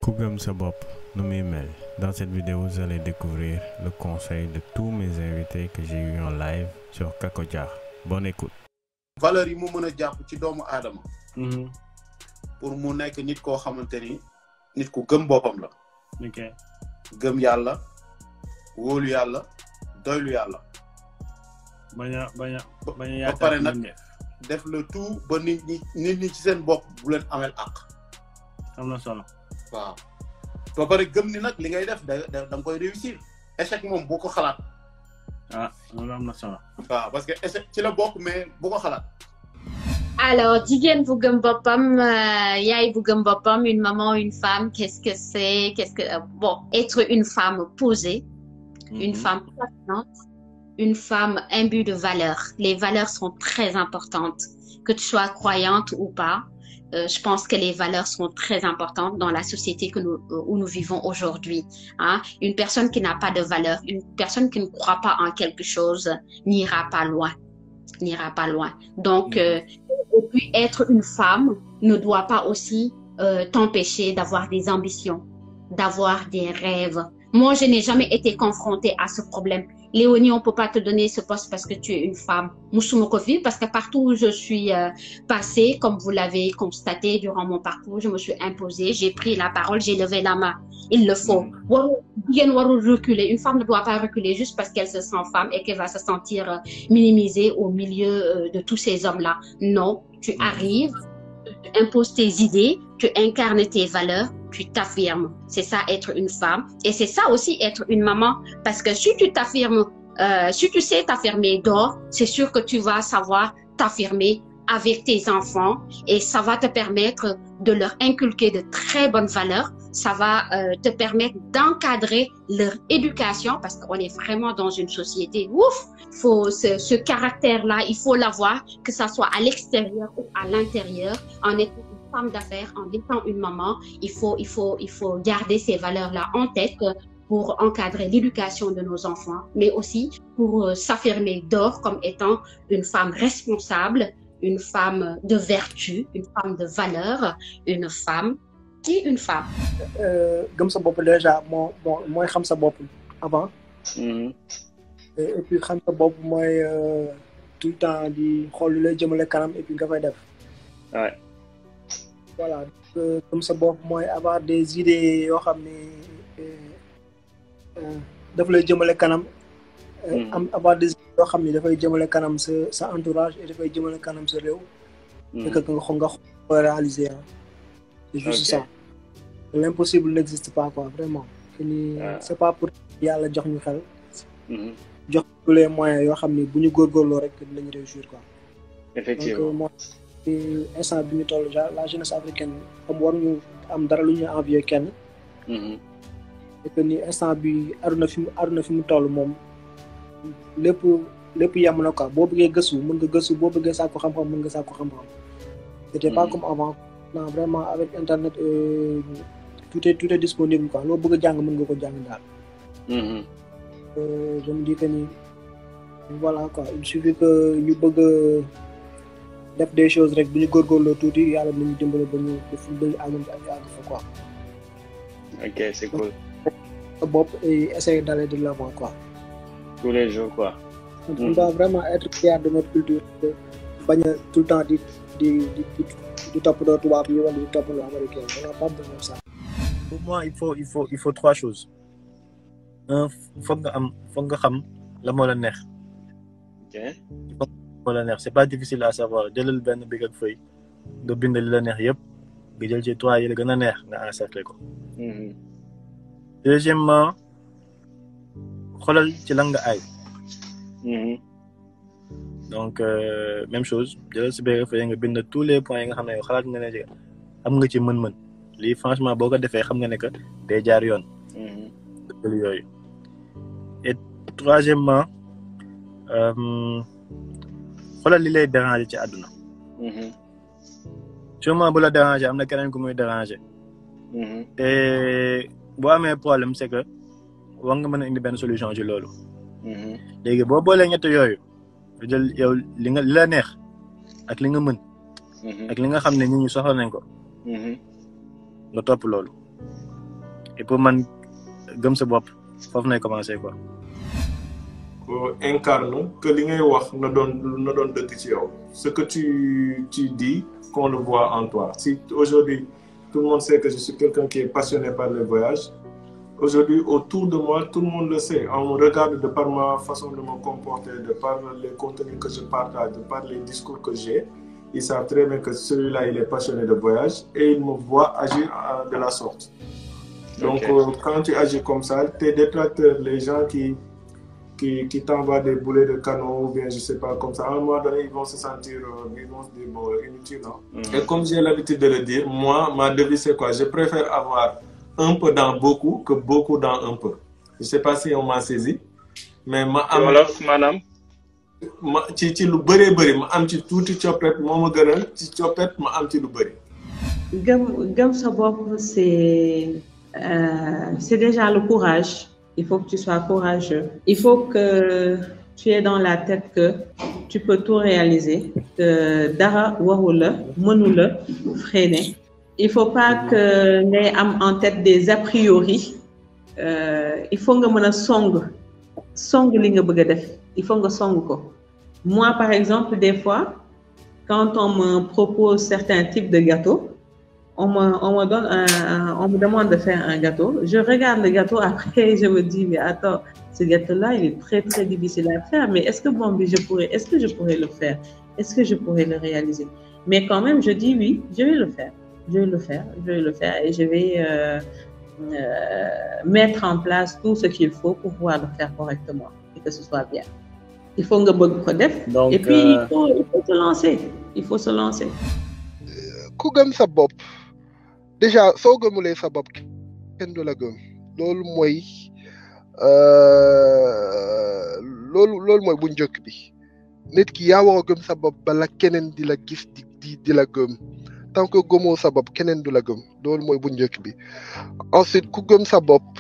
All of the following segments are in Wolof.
ku gëm sa bopp nu muy mel dans cette vidéo vous allez découvrir le conseil de tous mes invités que j'ai eu en live sur Kako Dia bonne écoute. valeurs yi mu mën a jàpp ci doomu aadama pour mu nekk nit koo xamante ni nit ku gëm boppam la ok gëm yàlla wóolu yàlla doylu yàlla bañ a bañ a bañ a ba yaatal pare nag mbindeef. def le tout ba nit ñi nit ñi ci seen bopp bu leen amel àq am na solo waaw ba pare gëm ni nag li ngay def da da nga koy réussir échec moom boo ko xalaat ah loolu am na solo waaw parce que échec ci la bokk mais bu ko xalaat Alors, jigéen bu gëm boppam, euh, yaay bu gëm boppam, une maman, une femme, qu'est-ce que c'est? Qu'est-ce que euh, bon, être une femme posée, une femme patiente, une femme imbue de valeurs. Les valeurs sont très importantes, que tu sois croyante ou pas. euh, je pense que les valeurs sont très importantes dans la société que nous, euh, où nous vivons aujourd'hui. Hein? Une personne qui n'a pas de valeurs, une personne qui ne croit pas en quelque chose, n'ira pas loin, n'ira pas loin. Donc, Mhm. euh, et puis être une femme ne doit pas aussi euh, t'empêcher d'avoir des ambitions, d'avoir des rêves. Moi, je n'ai jamais été confrontée à ce problème. Léonie, on peut pas te donner ce poste parce que tu es une femme. Moussoumoukovi, parce que partout où je suis euh, passée, comme vous l'avez constaté durant mon parcours, je me suis imposée, j'ai pris la parole, j'ai levé la main. Il le faut. Warou- jigéen warul reculer. Une femme ne doit pas reculer juste parce qu'elle se sent femme et qu'elle va se sentir euh, minimisée au milieu euh, de tous ces hommes-là. Non, tu arrives, tu imposes tes idées, tu incarnes tes valeurs, tu t'affirmes. C'est ça être une femme. Et c'est ça aussi être une maman. Parce que si tu t'affirmes, euh, si tu sais t'affirmer d'or, c'est sûr que tu vas savoir t'affirmer avec tes enfants et ça va te permettre de leur inculquer de très bonnes valeurs. Ça va euh, te permettre d'encadrer leur éducation parce qu'on est vraiment dans une société. Ouf, faut ce, ce caractère-là, il faut l'avoir, que ça soit à l'extérieur ou à l'intérieur, en étant une femme d'affaires, en étant une maman, il faut, il faut, il faut garder ces valeurs-là en tête euh, pour encadrer l'éducation de nos enfants, mais aussi pour euh, s'affirmer d'or comme étant une femme responsable, une femme de vertu, une femme de valeur, une femme et une femme. gëm sa bopp déjà moo moo mooy xam sa bopp avant Mhm. et et puis xam sa bopp mooy euh, tout le temps di xool lu lay jëmale kanam et puis nga koy def Ouais. voilà donc, euh, gëm sa bopp mooy avoir des idées yoo xam ne euh, euh, daf lay jëmale kanam euh, Mhm. am avoir des idées yoo xam ne dafay jëmale kanam sa sa entourage et dafay jëmale kanam sa réew et que nga xo nga xo réaliser ah c'est juste Ok. ça l'impossible n'existe pas quoi vraiment que ni Ah. c'est pas pour yàlla jox ñu xel Mhm. jox tous les moyens yoo xam ni bu ñu góorgóorloo rek dinañ réussir quoi donc effectivement moo ci instant bi ñu toll ja la jeunesse africaine comme waruñu am dara lu ñu envier kenn Mhm. et que ni instant bi aduna fi mu aduna fi mu toll moom lépp lépp yem na quoi boo bëggee gëstu mën nga gëstu boo bëggee sàkku xam-xam mën nga sàkku xam-xam c'était pas Mhm. comme avant non vraiment avec internet euh, tout est tout est disponible quoi loo bëgg a jàng mën nga ko jàng daal Mhm. Euh, je me dis que ni voilà quoi il suffit que ñu bëgg a def des choses rek bu ñu góorgóorloo tuuti yàlla nañu dimbale ba ñu ba fu ba ñu àgg ñu àgg fa quoi ok c'est cool sa bopp et essayer d'aller de l'avant quoi tous les jours quoi on Mhm. doit vraiment être fier de notre culture de bañ a tout le temps di di di di di toppatoo tubaab yi wala di toppatoo américain on n'a pas besoin de ça pour moi il faut il faut il faut trois choses un foog nga am foog nga xam la moo la neex ok moo la neex c'est pas difficile à savoir jëlal benn big ak feuille nga bind li la neex yëpp nga jël ci trois yi la gën a neex nga encercler ko Mhm. deuxièmement xoolal ci lan nga ay Mhm. donc euh, même chose jëlal si big ak feuille nga bind tous les points yi nga xam ne yow xalaat nga ne am nga ci mën-mën lii franchement boo ko defee xam nga ne que day jaar yoon Mhm. dëgg yooyu et troisièmement euh, xoolal li lay déranger ci àdduna Mhm. sûrement bu la déranger am na keneen ku muy déranger Mhm. te boo amee problème c'est que war nga mën a indi benn solution ci loolu Mhm. léegi boo boolee ñett yooyu nga jël yow li nga li la neex ak li nga mën Mhm. ak li nga xam ne nit ñi soxla nañ ko Mhm. nga topp loolu et pour man gëm sa bopp foofu nay commencé quoi. incarne que li ngay wax na doon na doon dëgg ci yow ce que tu tu dis qu'on le voit en toi si aujourd'hui tout le monde sait que je suis quelqu'un qui est passionné par le voyage aujourd'hui autour de moi tout le monde le sait on me regarde de par ma façon de me comporter de par les contenus que je partage de par les discours que j'ai ils savent très bien que celui-là il est passionné de voyage et il me voit agir de la sorte donc Ok. euh, quand tu agis comme ça tes détracteurs les gens qui qui, qui t'envoient des boulets de canon ou bien je sais pas comme ça à un moment donné ils vont se sentir euh, ils vont se dire bon inutile hein. Et comme j'ai l'habitude de le dire, moi, ma devise, c'est quoi Je préfère avoir un peu dans beaucoup que beaucoup dans un peu. Je sais pas si on m'a saisi, mais ma ci am wolof maanaam. ma ci ci lu bëree bëri ma am ci tuuti coppet moo ma gënal ci coppet ma am ci lu bëri. gëm gëm sa bopp c'est euh, c'est déjà le courage il faut que tu sois courageux il faut que tu aies dans la tête que tu peux tout réaliser que dara waru la mënu la freiner il faut pas que ngay am en tête des a priori euh, il faut nga mën a song song li nga bëgg a def il faut nga song ko moi par exemple des fois quand on me propose certains types de gâteaux on me, on me donne un, un- on me demande de faire un gâteau. Je regarde le gâteau, après je me dis, mais attends, ce gâteau-là, il est très très difficile à faire, mais est-ce que bon, je pourrais, est-ce que je pourrais le faire? Est-ce que je pourrais le réaliser? Mais quand même, je dis oui, je vais le faire. Je vais le faire, je vais le faire et je vais euh, euh, mettre en place tout ce qu'il faut pour pouvoir le faire correctement et que ce soit bien. Il faut nga bëgg ko def. donc Et puis, euh, il faut, il faut se lancer. Il faut se lancer. ku gëm sa bopp déjà soo gëmulee sa bopp kenn du la gëm loolu mooy euh, loolu loolu mooy bu njëkk bi nit ki yaa war a gëm sa bopp bala keneen di la gis di di di la gëm tant que gëmoo sa bopp keneen du la gëm loolu mooy bu njëkk bi ensuite ku gëm sa bopp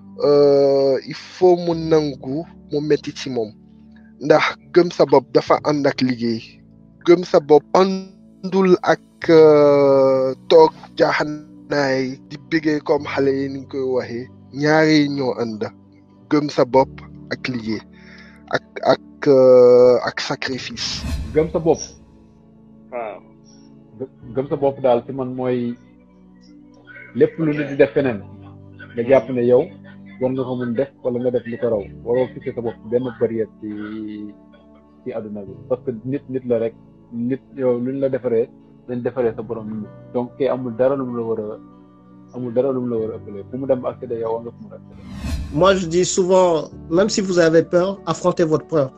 euh, il faut mu nangu mu metti ci moom ndax gëm sa bopp dafa ànd ak liggéey gëm sa bopp àndul ak euh, toog jaaxanaay di bëggee comme xale yi ni ñu koy waxee ñaari ñoo ànd gëm sa bopp ak liggéey ak ak euh, ak sacrifice. gëm sa bopp waaw. gë- gëm sa bopp daal ci man mooy lépp lu nit di def feneen nga jàpp ne yow war nga ko mun def wala nga def lu ko raw waroo fixé sa bopp benn barrière ci ci àdduna bi parce que nit nit la rek nit yow lu ñu la defaree dañ defaree sa borom nit donc kay amul dara lu mu la war a amul dara lu mu la war a ëppalee fu mu dem accéder yow war nga fu mu accéder Moi, je dis souvent, même si vous avez peur, affrontez votre peur.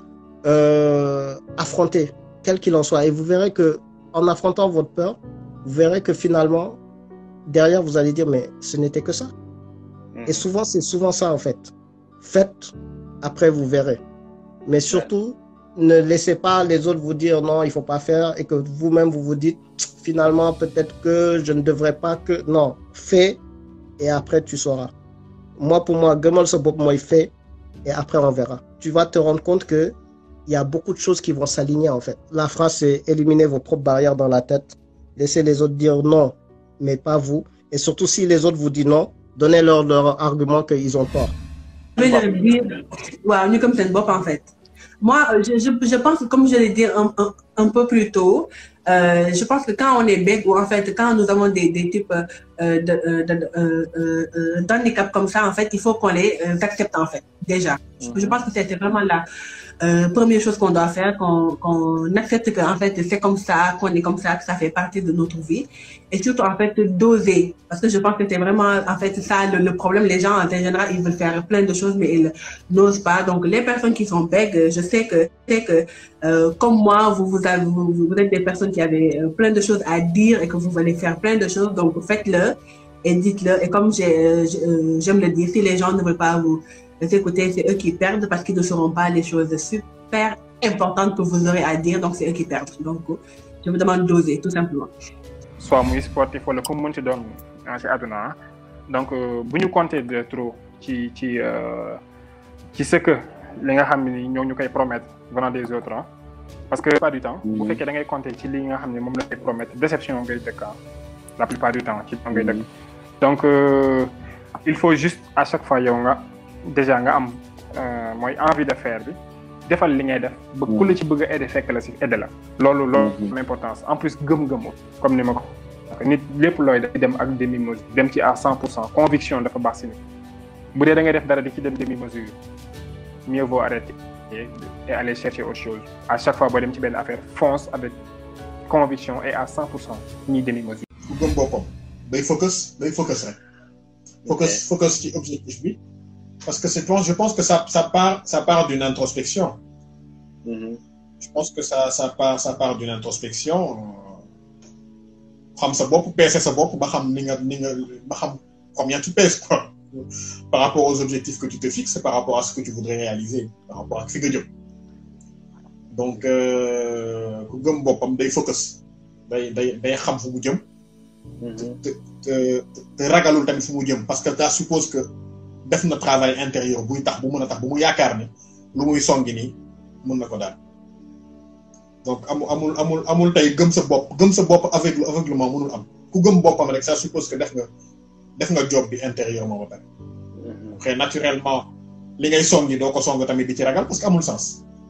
Euh, affrontez, quel qu'il en soit. Et vous verrez que, en affrontant votre peur, vous verrez que finalement, derrière, vous allez dire, mais ce n'était que ça. Et souvent, c'est souvent ça, en fait. Faites, après, vous verrez. Mais surtout, ne laissez pas les autres vous dire non, il faut pas faire et que vous-même, vous vous dites, finalement, peut-être que je ne devrais pas que. Non, fais et après, tu sauras. Moi, pour moi, gëmal sa bopp mooy fait et après, on verra. Tu vas te rendre compte que il y a beaucoup de choses qui vont s'aligner, en fait. La phrase, c'est éliminer vos propres barrières dans la tête. Laissez les autres dire non, mais pas vous. Et surtout, si les autres vous disent non, donnez-leur leur argument qu'ils ont tort. Je vais dire, waaw ñu comme seen bopp en fait. Moi, euh, je, je, je pense que comme je l'ai dit un, un, un peu plus tôt, euh, je pense que quand on est bête ou en fait quand nous avons des, des types euh, de, euh, de, euh, euh, euh, d'handicap comme ça, en fait, il faut qu'on les euh, accepte en fait déjà. Je pense que c'était vraiment la euh, première chose qu'on doit faire, qu'on qu'on accepte que en fait c'est comme ça, qu'on est comme ça, que ça fait partie de notre vie, et surtout en fait d'oser, parce que je pense que c'est vraiment en fait ça le, le problème. Les gens en général ils veulent faire plein de choses mais ils n'osent pas. Donc les personnes qui sont bègues, je sais que c'est que euh, comme moi vous vous, avez, vous vous êtes des personnes qui avaient euh, plein de choses à dire et que vous allez faire plein de choses, donc faites-le et dites-le. Et comme j'ai, euh, j'ai- euh, j'aime le dire, si les gens ne veulent pas vous écouter, c'est eux qui perdent parce qu'ils ne sauront pas les choses super importantes que vous aurez à dire, donc c'est eux qui perdent. Donc je vous demande d'oser, tout simplement. soit muy sportif wala comme mën ci doon ah ci àdduna ah. donc euh, bu ñu compter de trop ci ci euh, ci ce que li nga xam ni ñoo ñu koy promettre venant des autres ah. parce que la plupart du temps bu fekkee da ngay compter ci li nga xam ne moom la koy promettre déception ngay dëkk ah la plupart du temps ci ngay dëkk donc euh, il faut juste à chaque fois yow nga déjà nga am mooy envie de faire bi defal li ngay def. ba ku la ci bëgg a aider fekk la si aider la. loolu loolu l'importance en plus gëm-gëmu comme ni ma ko. nit lépp looy dem ak demi mesure dem ci à cent pour cent conviction dafa baax si nit bu dee da ngay def dara di ci dem demi mesure mieux vaut arrêter et aller chercher autre chose à chaque fois boo dem ci benn affaire fonce avec conviction et à cent pour cent ñi demi mesure. ku gëm boppam day focus day focus rek. focus focus ci objectif bi. parce que c'est je pense que ça ça part ça part d'une introspection. je pense que ça ça part ça part d'une introspection. xam sa bopp peese sa bopp ba xam ni nga ni nga ba xam combien tu pèses quoi par rapport aux objectifs que tu te fixes par rapport à ce que tu voudrais réaliser par rapport ak fi nga jëm donc ku gëm boppam day focus day day day xam fu mu jëm te te te ragalul tamit fu mu jëm parce que ça suppose que def na travail intérieur buy tax bu mën a tax bu mu yaakaar ne lu muy songi nii mën na ko daal donc amul amul amul amul tey gëm sa bopp gëm sa bopp aveugle aveuglement mënul am ku gëm boppam rek ça suppose que def nga def nga job bi intérieurement ba pare. xëy naturellement li ngay songi doo ko song tamit di ci ragal parce que amul sens.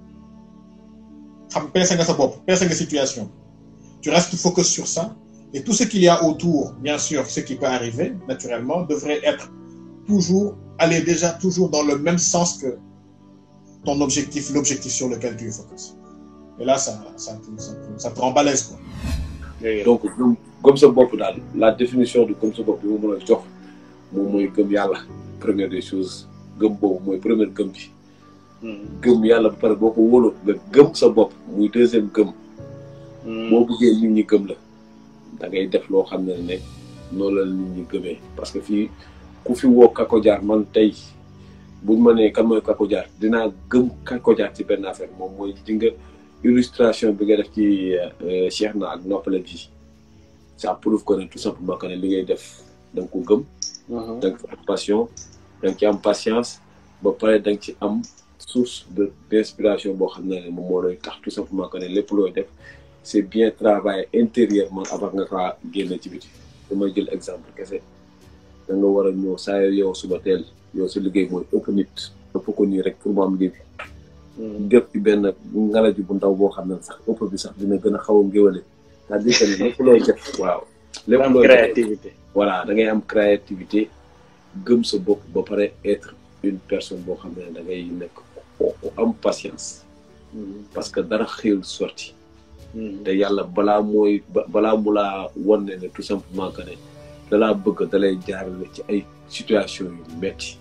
xam peese nga sa bopp peese nga situation tu restes focus sur ça et tout ce qu'il y a autour bien sûr ce qui peut arriver naturellement devrait être toujours aller déjà toujours dans le même sens que ton objectif l'objectif sur lequel tu es focus. et là ça ça ça ça te rend balèze quoi. donc gëm sa bopp daal la définition de gëm sa bopp bi ma mën a jox moom mooy gëm yàlla première des choses gëm boobu mooy première gëm bi. gëm yàlla ba pare boo ko wóoloo nga gëm sa bopp muy deuxième gëm. boo bëggee nit ñi gëm la da ngay def loo xam ne ne noonu la nit ñi gëmee parce que fii ku fi woo Kako Diar man tey buñ ma nee kan mooy Kako Diar dinaa gëm Kako Diar ci benn affaire moom mooy di nga. illustration bi nga def ci Cheikh na ak noppale bi ça prouve que ne tout simplement que ne li ngay def da nga ko gëm. da nga ci am passion da nga ci am patience ba pare da nga ci am source de d'inspiration boo xam ne moom moo lay tax tout simplement que ne lépp looy def c'est bien travaillé intérieurement avant nga kaa génne ci biti damay jël exemple kese da nga war a ñëw saa yow suba teel yow sa liggéey mooy ëpp nit ëpp ko nii rek pour mu am liggéey def ci benn ngalaju bu ndaw boo xam ne sax ëpp bi sax dina gën a xaw a ngéwale c'est-à-dire que lépp looy def waaw lépp looy créativité voilà da ngay am créativité gëm sa bopp ba pare être une personne boo xam ne da ngay nekk ku am patience parce que dara xëyul sorti te yàlla balaa mooy balaa mu laa wan ne ne tout simplement que ne dalaa bëgg dalay jaarale ci ay situation yu metti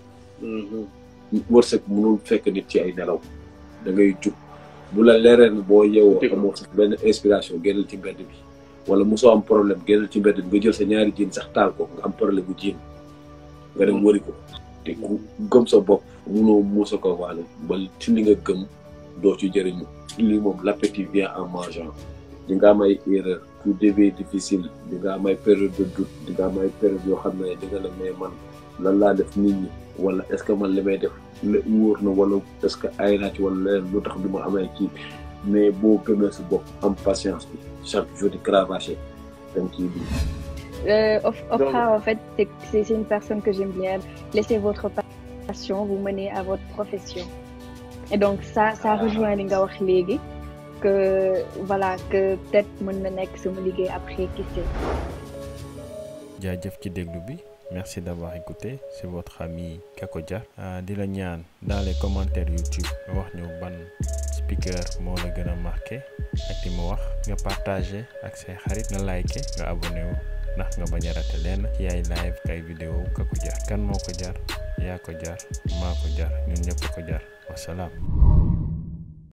wërsëg mënul fekk nit ci ay nelaw da ngay jug bu la leeree ne boo yeewoo amoo sax benn inspiration génnal ci mbedd bi wala mosoo am problème génnal ci mbedd bi nga jël sa ñaari jiin sax taal ko nga am problème bu jiin nga dem wëri ko te ku gëm sa bopp munoo muusa ko waane ba ci li nga gëm doo ci jëriñu lii moom l'appétit vient en mangeant di nga am ay erreur tout début difficile di nga am ay période de doute di nga am ay période yoo xam ne di nga ne mais man lan laa def nit ñi wala est-ce que man li may def wóor na wala est-ce que ay naa ci wala leneen lu tax du ma amee kii mais boo gëmee sa bopp am patience bi chaque jour di cravacher da nga ciy Euh, Oprah, en fait, c'est une personne que j'aime bien. Laissez votre passion vous mener à votre profession. Et donc, ça, ça rejoint les gars que, voilà, que peut-être mon nek se me liguer après, qui sait. jaajëf ci déglu bi merci d'avoir écouté c'est votre ami Kako Dia di la ñaan dans les commentaires YouTube nga wax ñu ban speaker moo la gën a marqué ak li mu wax nga partagé ak say xarit nga liké nga abonné wu ndax nga bañ a raté leen ci ay live kay vidéo Kako Dia kan moo ko jar yaa ko jar maa ko jar ñun ñëpp ko jar wasalaam